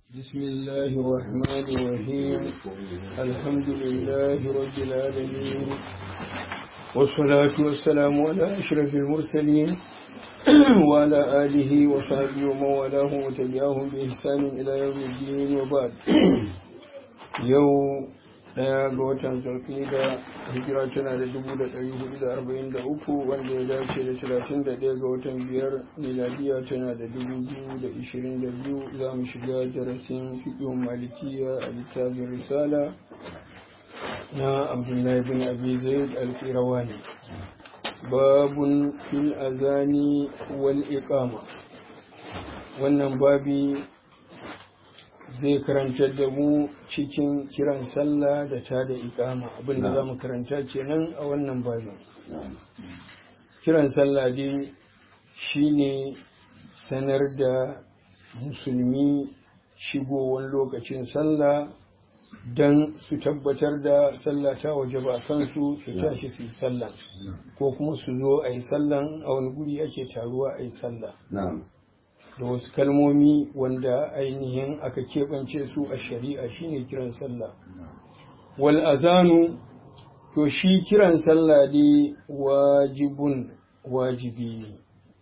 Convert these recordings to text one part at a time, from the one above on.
بسم الله الرحمن الرحيم الحمد لله رب العالمين والصلاة والسلام على أشرف المرسلين وعلى آله وصحبه ومن والاه وتبعهم بإحسان إلى يوم الدين وبعد يوم daya ga watan zulkida hijira tana da dubu da ɗari hudu da arba'in da uku wanda ya dace da talatin da ɗaya ga watan biyar miladiya tana da dubu biyu da ishirin da biyu za mu shiga darasin fiƙin malikiya a littafin risala na abdullahi bin abi zaid al-qirawani babun fil azani wal iqama wannan babi zai karantar da mu cikin kiran sallah da ta da ikama abinda za mu karanta kenan a wannan babin kiran sallah dai shine sanar da musulmi shigowar lokacin sallah don su tabbatar da sallah ta waje ba kansu su tashi su yi sallah ko kuma su zo a yi sallan a wani guri ake taruwa a yi sallah da wasu kalmomi wanda ainihin aka keɓance su a shari'a shine kiran sallah wal azanu to shi kiran sallah dai wajibun wajibi ne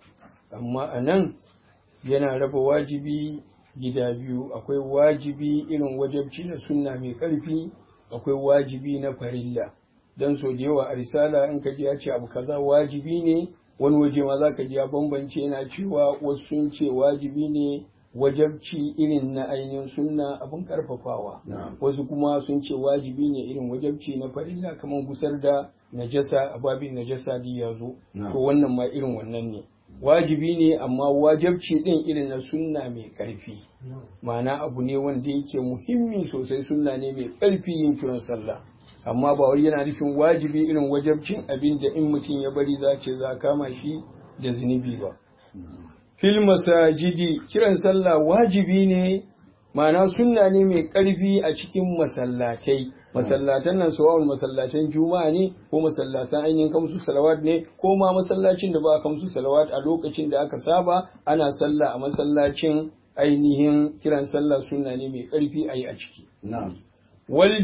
amma a nan yana raba wajibi gida biyu akwai wajibi irin wajabci na sunna mai ƙarfi akwai wajibi na farilla don so da yawa a risala in ka ji ya ce abu kaza wajibi ne wani waje ma za ka ji ya bambance yana cewa wasu sun ce wajibi ne wajabci irin na ainihin sunna abin karfafawa wasu kuma sun ce wajibi ne irin wajabci na farilla kamar gusar da najasa a babin najasa da ya zo to wannan ma irin wannan ne wajibi ne amma wajabci din irin na sunna mai karfi ma'ana abu ne wanda yake muhimmi sosai sunna ne mai karfi yin kiran sallah amma ba wai yana nufin wajibi irin wajabcin abin da in mutum ya bari za ce za kama shi da zunubi ba. Fil masajidi kiran sallah wajibi ne ma'ana sunna ne mai ƙarfi a cikin masallatai. Masallatan nan sawa'un masallatan juma'a ne ko masallatan ainihin kamsu salawat ne ko ma masallacin da ba kamsu salawat a lokacin da aka saba ana sallah a masallacin ainihin kiran sallah sunna ne mai ƙarfi a yi a ciki. wal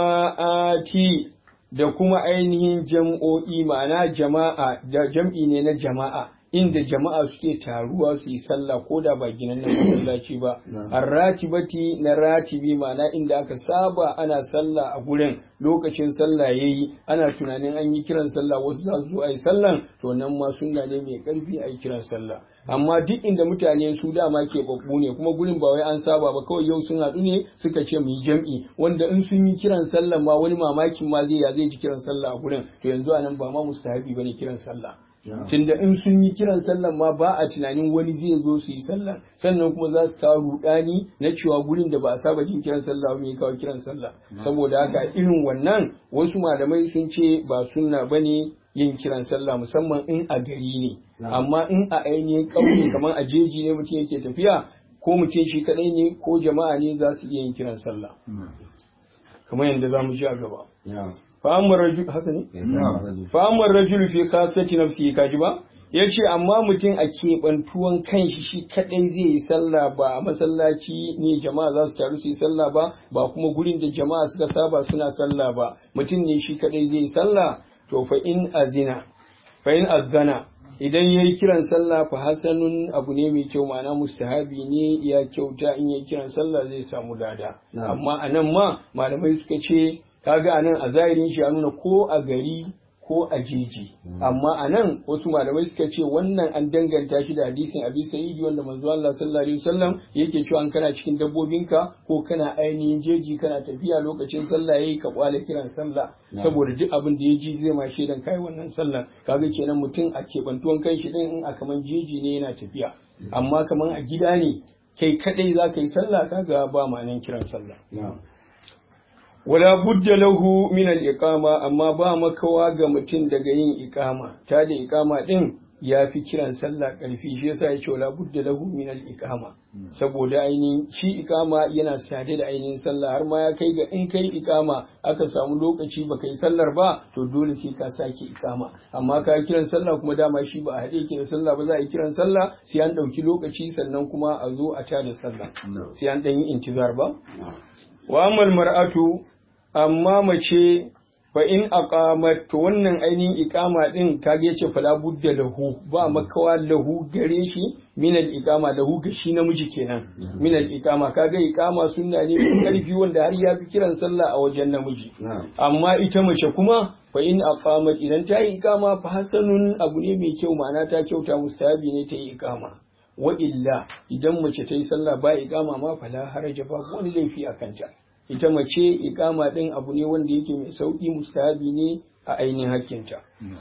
jama'ati da kuma ainihin jam'o'i ma'ana jama'a da jam'i ne na jama'a inda jama'a suke taruwa su yi sallah ko da ba ginan na masallaci ba arratibati na ratibi ma'ana inda aka saba ana sallah a gurin lokacin sallah yayi ana tunanin an yi kiran sallah wasu za su zo a yi sallan to nan ma sunna ne mai karfi a yi kiran sallah amma duk inda mutane su dama ke babbu ne kuma gurin ba wai an saba ba kawai yau sun haɗu ne suka ce mu yi jam'i wanda in sun yi kiran sallah ma wani mamakin ma zai ya zai ji kiran sallah a gurin to yanzu anan ba ma mustahabi bane kiran sallah tunda in sun yi kiran sallah ma ba a tunanin wani zai zo su yi sallah sannan kuma za su kawo rudani na cewa gurin da ba a saba jin kiran sallah ba mai kawo kiran sallah saboda haka irin wannan wasu malamai sun ce ba sunna bane yin kiran sallah musamman in a gari ne amma in a ainihin ƙauye kamar a jeji ne mutum yake tafiya ko mutum shi kadai ne ko jama'a ne za su iya yin kiran sallah kamar yadda za mu ji a gaba fa'amar rajul haka ne fa'amar rajul fi khasati nafsi kaji ba yace amma mutum a keɓantuwan kanshi shi kadai zai yi sallah ba a masallaci ne jama'a za su taru su yi sallah ba ba kuma gurin da jama'a suka saba suna sallah ba mutum ne shi kadai zai yi sallah to fa in azina fa in azana idan yayi kiran sallah fa hasanun abu ne mai kyau ma'ana mustahabi ne ya kyauta in yayi kiran sallah zai samu lada amma anan ma malamai suka ce kaga anan a zahirin shi ya nuna ko a gari ko a jeji amma anan wasu malamai suka ce wannan an danganta shi da hadisin abi sa'idi wanda manzo Allah sallallahu alaihi wasallam yake cewa an kana cikin dabbobinka ko kana ainihin jeji kana tafiya lokacin sallah yayi ka kwala kiran sallah saboda duk abin da ya ji zai ma shaidan kai wannan sallah kaga kenan mutum a kebantuwan kan shi din in a kaman jeji ne yana tafiya amma kaman a gida ne kai kadai za ka yi sallah kaga ba ma'anan kiran sallah wala budda lahu min al-iqama amma ba makawa ga mutum daga yin iqama ta da iqama din ya fi kiran sallah ƙarfi shi yasa ya ce wala budda lahu min al iqama saboda ainihin shi iqama yana sade da ainihin sallah har ma ya kai ga in kai iqama aka samu lokaci ba kai sallar ba to dole sai ka sake iqama amma ka kiran sallah kuma dama shi ba a haɗe yake da sallah ba za a yi kiran sallah sai an ɗauki lokaci sannan kuma a zo a tada sallah sai an ɗan yi intizar ba wa amal mar'atu amma mace fa in aqamat to wannan ainihin iqama din kage yace fala budda lahu ba makawa lahu gare shi min al iqama lahu ga shi namiji kenan min al iqama kaga iqama sunna ne mai karfi wanda har ya fi kiran sallah a wajen namiji amma ita mace kuma fa in aqamat idan ta yi iqama fa hasanun abu ne mai kyau ma'ana ta kyauta mustahabi ne ta yi iqama wa illa idan mace ta yi sallah ba iqama ma fala haraja ba wani laifi a kanta ita mace ikama ɗin abu ne wanda yake mai sauƙi mustahabi ne a ainihin hakkinta.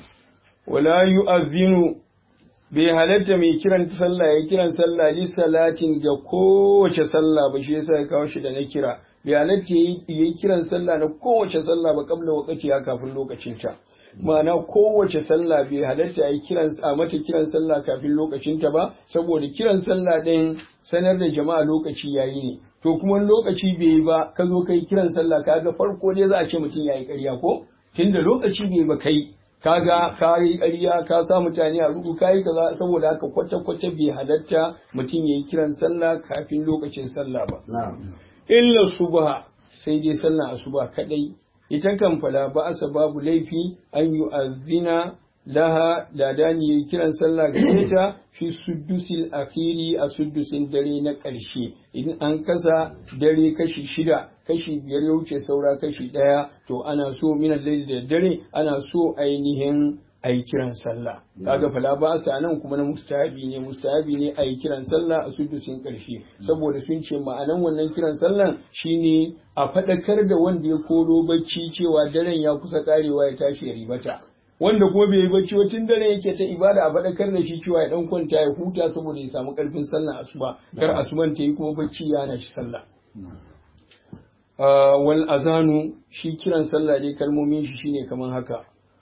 Wala yu'azzinu bai halatta mai kiran sallah ya kiran sallah li salatin ga kowace sallah ba shi yasa ya kawo shi da na kira bai halatta ya kiran sallah na kowace sallah ba kabla wakati ya kafin lokacinta. ma'ana kowace sallah bai halatta a yi kiran a mata kiran sallah kafin lokacinta ba saboda kiran sallah ɗin sanar da jama'a lokaci yayi ne to kuma lokaci bai yi ba ka zo kai kiran sallah kaga farko dai za a ce mutum yayi ƙarya ko tunda lokaci bai ba kai kaga ka yi ƙarya ka sa mutane a rubu kai kaza saboda haka kwata kwata bai halatta mutum yayi kiran sallah kafin lokacin sallah ba illa subha sai dai sallah asuba kadai ita kan fala ba asa babu laifi an yi azina laha ladani ya kiran sallah gare ta fi suddusil akhiri a suddusin dare na ƙarshe idan an kasa dare kashi shida kashi biyar ya wuce saura kashi ɗaya to ana so minan laili da dare ana so ainihin a yi kiran sallah kaga fala ba sa nan kuma na mustahabi ne mustahabi ne a yi kiran sallah a suddusin ƙarshe saboda sun ce ma'anan wannan kiran sallan shine a faɗakar da wanda ya koro bacci cewa daren ya kusa karewa ya tashi ya ribata wanda kuma bai yi bacci wacin dare yake ta ibada a faɗakar da shi cewa ya dan kwanta ya huta saboda ya samu ƙarfin sallah asuba kar asuban ta yi kuma bacci ya hana shi sallah wal azanu shi kiran sallah dai kalmomin shi shine kaman haka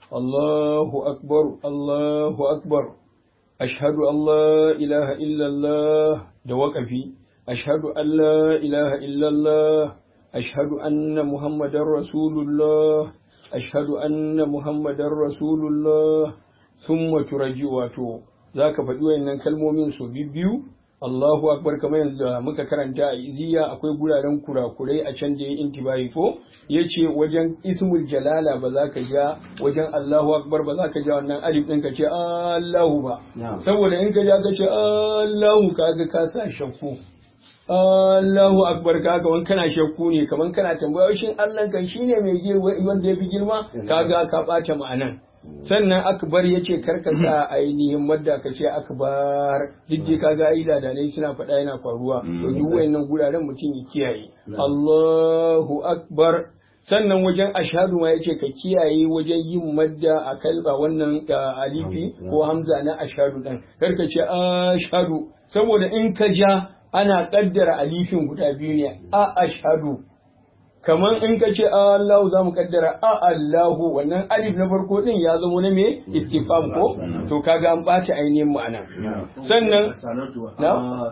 Allahu akbar Allahu akbar ashhadu an la ilaha illallah da waƙafi ashhadu an la ilaha illallah ashhadu anna muhammadar rasulullah ashhadu anna muhammadar rasulullah summa turaji wato zaka faɗi wayannan kalmomin su biyu Allahu akbar kamar yanzu muka karanta a iziya akwai guraren kurakurai a can da ya intibahi ko yace wajen ismul jalala ba za ka ja wajen Allahu akbar ba za ka ja wannan alif ɗin ka ce Allahu ba saboda in ka ja ka ce Allahu kaga ka sa shakku Allahu akbar kaga wani kana shakku ne kaman kana tambaya shin Allah kan shine mai wanda ya fi girma kaga ka ɓata ma'anan sannan akbar ya ce karka sa ainihin madda ka ce akbar duk dai kaga ai da ne suna faɗa yana faruwa to duk wayannan guraren mutum ya kiyaye Allahu akbar sannan wajen ashadu ma yace ka kiyaye wajen yin madda a kalba wannan alifi ko hamza na ashadu din karka ce ashadu saboda in ka ja ana kaddara alifin guda biyu ne a ashadu kamar in ka ce Allahu za mu kaddara a Allahu wannan alif na farko din ya zama na me istifam ko to kaga an ɓata ainihin ma'ana sannan na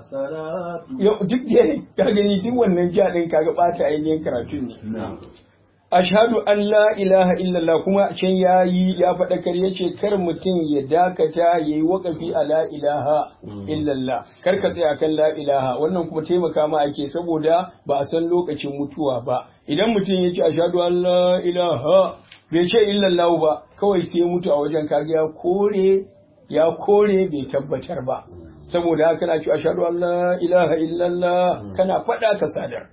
duk da ka gani duk wannan ja din kaga ɓata ainihin karatun ne ashhadu an la ilaha illallah kuma can yayi ya faɗakar yace kar mutum ya dakata yayi wakafi a la ilaha illallah kar ka tsaya kan la ilaha wannan kuma taimaka ma ake saboda ba a san lokacin mutuwa ba idan mutum ya ce ashhadu an la ilaha bai ce illallah ba kawai sai mutu a wajen kaga ya kore ya kore bai tabbatar ba saboda haka kana ce ashhadu an la ilaha illallah kana faɗa ka sadar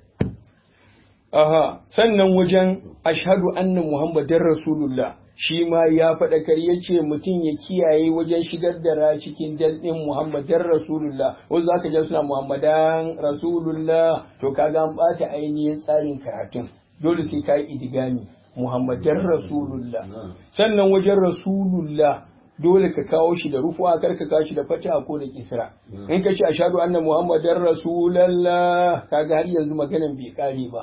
Aha, sannan wajen ashadu anna Muhammadin Rasulullah shi ma ya faɗakar ya ce mutum ya kiyaye wajen shigar da ra cikin dalɗin Muhammadin Rasulullah, wanda za ka ja suna Muhammadan Rasulullah, to kaga an ɓata ainihin tsarin karatun, dole sai ka yi idigami Muhammadin Rasulullah. Sannan wajen Rasulullah dole ka kawo shi da rufuwa kar ka kawo shi da fata ko da kisra in ka ce ashhadu anna muhammadar rasulullah kaga har yanzu maganan bai kare ba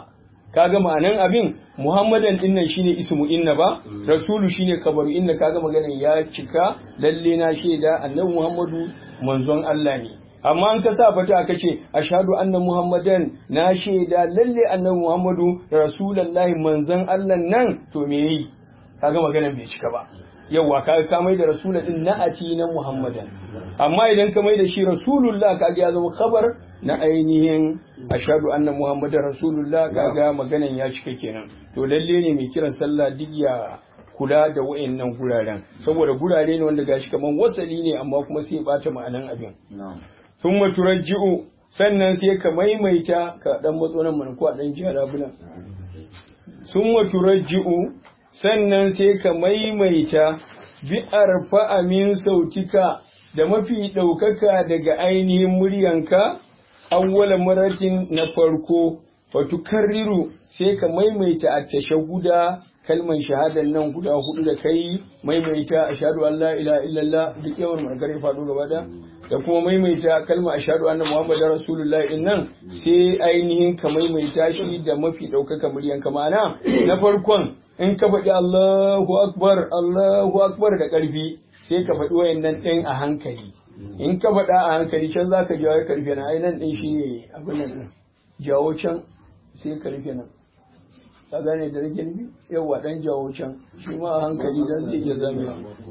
kaga ma'anan abin muhammadan din nan shine ismu inna ba rasulu shine kabaru inna kaga maganan ya cika lalle na shaida annabi muhammadu manzon Allah ne amma an ka sa fata aka ce ashhadu anna muhammadan na shaida lalle annabi muhammadu rasulullahi manzon Allah nan to me yi kaga maganan bai cika ba yawwa ka ka mai da rasula din na'ati na muhammadan amma idan ka mai da shi rasulullah kaga ya zama khabar na ainihin ashhadu anna muhammadan rasulullah kaga maganan ya cika kenan to lalle ne mai kiran sallah duk ya kula da wayannan guraren saboda gurare ne wanda gashi kaman wasali ne amma kuma sai bata ma'anan abin summa turajji'u sannan sai ka maimaita ka dan matso nan mana ko a dan jiya rabulan summa turajji'u sannan sai ka maimaita bi arfa'a min sautika da mafi ɗaukaka daga ainihin muryanka awwala maratin na farko wato karriru sai ka maimaita a tashahuda kalman shahadan nan guda hudu da kai maimaita ashhadu an la ilaha illallah duk yawan markare faɗo gaba da da kuma maimaita kalma ashhadu anna muhammadar rasulullah din nan sai ainihin ka maimaita shi da mafi ɗaukaka muryanka ma'ana na farkon in ka faɗi Allahu akbar Allahu akbar da ƙarfi sai ka faɗi wayannan ɗin a hankali in ka faɗa a hankali can za ka jawo karfe na ai nan ɗin shi ne abin nan jawo can sai karfe nan ka gane da nake nufi yawa ɗan jawo can shi ma a hankali dan zai iya zamewa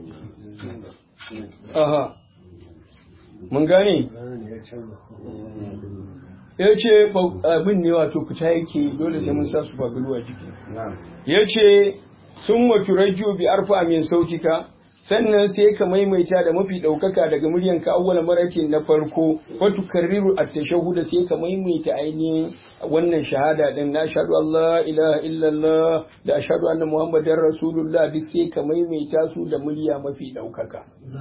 aha mun gane ya ce abin ne wato fita yake dole sai mun sa su fagalu a jiki ya ce sun maturajju bi arfa min sautika sannan sai ka maimaita da mafi ɗaukaka daga muryan ka awwala maratin na farko wato karriru at tashahhud sai ka maimaita ainihin wannan shahada din na ashhadu Allah ilaha illallah da ashhadu anna muhammadar rasulullah duk sai ka maimaita su da murya mafi ɗaukaka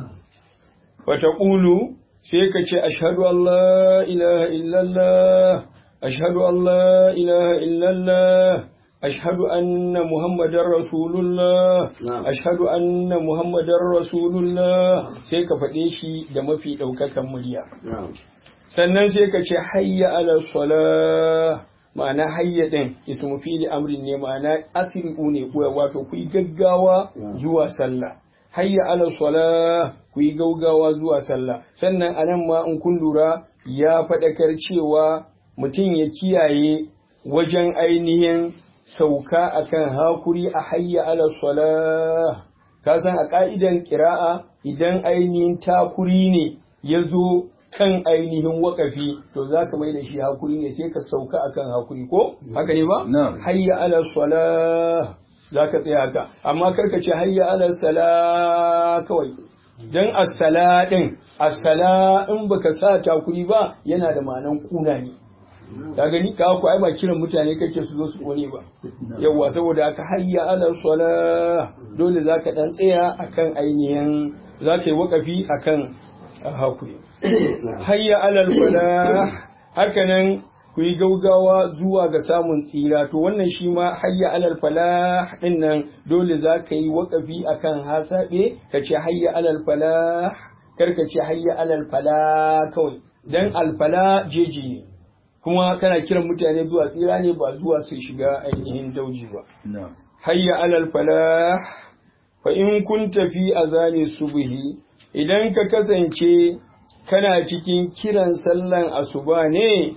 wa taqulu sai ka ce ashhadu Allah ilaha illallah ashhadu Allah ilaha illallah أشهد أن محمد رسول الله أشهد أن محمد رسول الله sai ka faɗe shi da mafi ɗaukakan murya sannan sai ka ce hayya ala sala ma'ana hayya ɗin ismu fili amrin ne ma'ana asiri'u ne wato ku yi gaggawa zuwa sallah hayya ala sala ku yi gaugawa zuwa sallah sannan anan ma in kun lura ya faɗakar cewa mutum ya kiyaye wajen ainihin sauka akan hakuri a hayya ala salah ka san a ka'idan kira'a idan ainihin takuri ne ya zo kan ainihin wakafi to za ka mai da shi hakuri ne sai ka sauka akan hakuri ko haka ne ba hayya ala salah za ka tsaya haka amma karka ce hayya ala salah kawai dan as-sala din as-sala in baka sa takuri ba yana da ma'anan kuna ne ka gani ka ku ai ba kiran mutane kake su zo su kone ba yawa saboda aka hayya ala sala dole zaka dan tsaya akan ainihin zaka yi wakafi akan hakuri hayya ala sala haka nan ku yi gaugawa zuwa ga samun tsira to wannan shi ma hayya alal falah din nan dole za ka yi wakafi akan hasabe ka ce hayya alal falah kar ka ce hayya alal falah kawai dan alfala jeji ne kuma kana kiran mutane zuwa tsira ne ba zuwa su shiga ainihin dauji ba. Hayya alal falah fa in kun tafi azani subhi idan ka kasance kana cikin kiran sallan asuba ne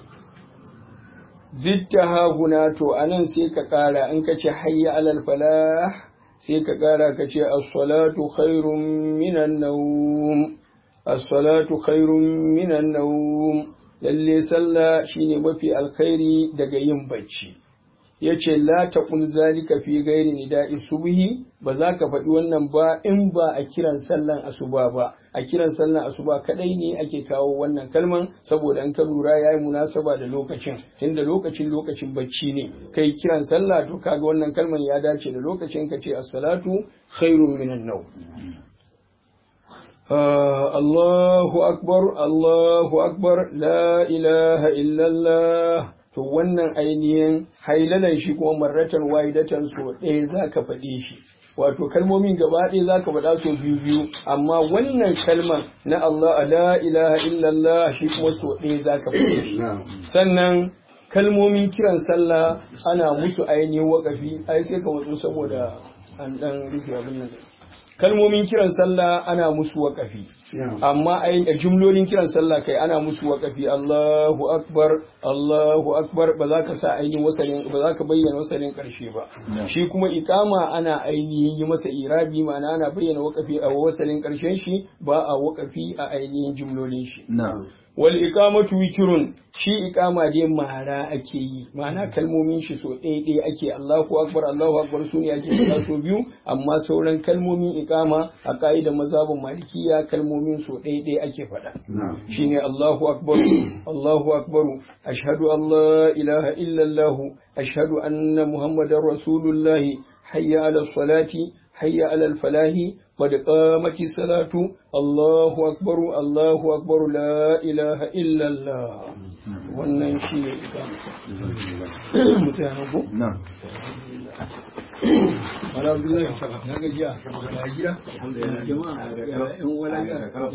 zitta haguna to anan sai ka kara in ka ce hayya alal falah sai ka kara ka ce as-salatu khairun minan nawm as-salatu khairun minan nawm lalle sallah shine mafi alkhairi daga yin bacci yace la taqul zalika fi ghairi nida'i subhi ba za ka faɗi wannan ba in ba a kiran sallan asuba ba a kiran sallan asuba kadai ne ake kawo wannan kalman saboda an ka lura yayi munasaba da lokacin tunda lokacin lokacin bacci ne kai kiran sallah to kaga wannan kalman ya dace da lokacin ka ce as-salatu khairun minan nawm Allahu akbar Allahu akbar la ilaha illallah to wannan ainihin hailalan shi kuma marratan wahidatan so ɗaya za ka faɗe shi wato kalmomin gaba ɗaya za ka faɗa so biyu biyu amma wannan kalman na Allah la ilaha illallah shi kuma so ɗaya za ka faɗe shi sannan kalmomin kiran sallah ana musu ainihin wakafi ai sai ka matsu saboda an dan rufe abin nan kalmomin kiran sallah ana musu wakafi amma ainihin jumlolin kiran sallah kai ana musu wakafi Allahu akbar Allahu akbar ba za ka sa ainihin wasalin ba za ka bayyana wasalin karshe ba shi kuma ikama ana ainihin yi masa irabi ma'ana ana bayyana wakafi a wasalin karshen shi ba a wakafi a ainihin jumlolin shi wal iqamatu witrun shi iqama dai mara ake yi ma'ana kalmomin shi so ɗaya ɗaya ake Allahu akbar Allahu akbar su ne ake faɗa so biyu amma sauran kalmomin iqama a ka'idar mazhabin malikiya kalmomin so ɗaya ɗaya ake faɗa shine Allahu akbar Allahu akbar ashhadu an la ilaha illa Allah ashhadu anna muhammadar rasulullah hayya ala salati hayya ala falahi قد قامت الصلاة الله أكبر الله أكبر لا إله إلا الله wannan shi ne mutanen ku? na wala abdullahi ya gajiya ya gida jama'a yan wala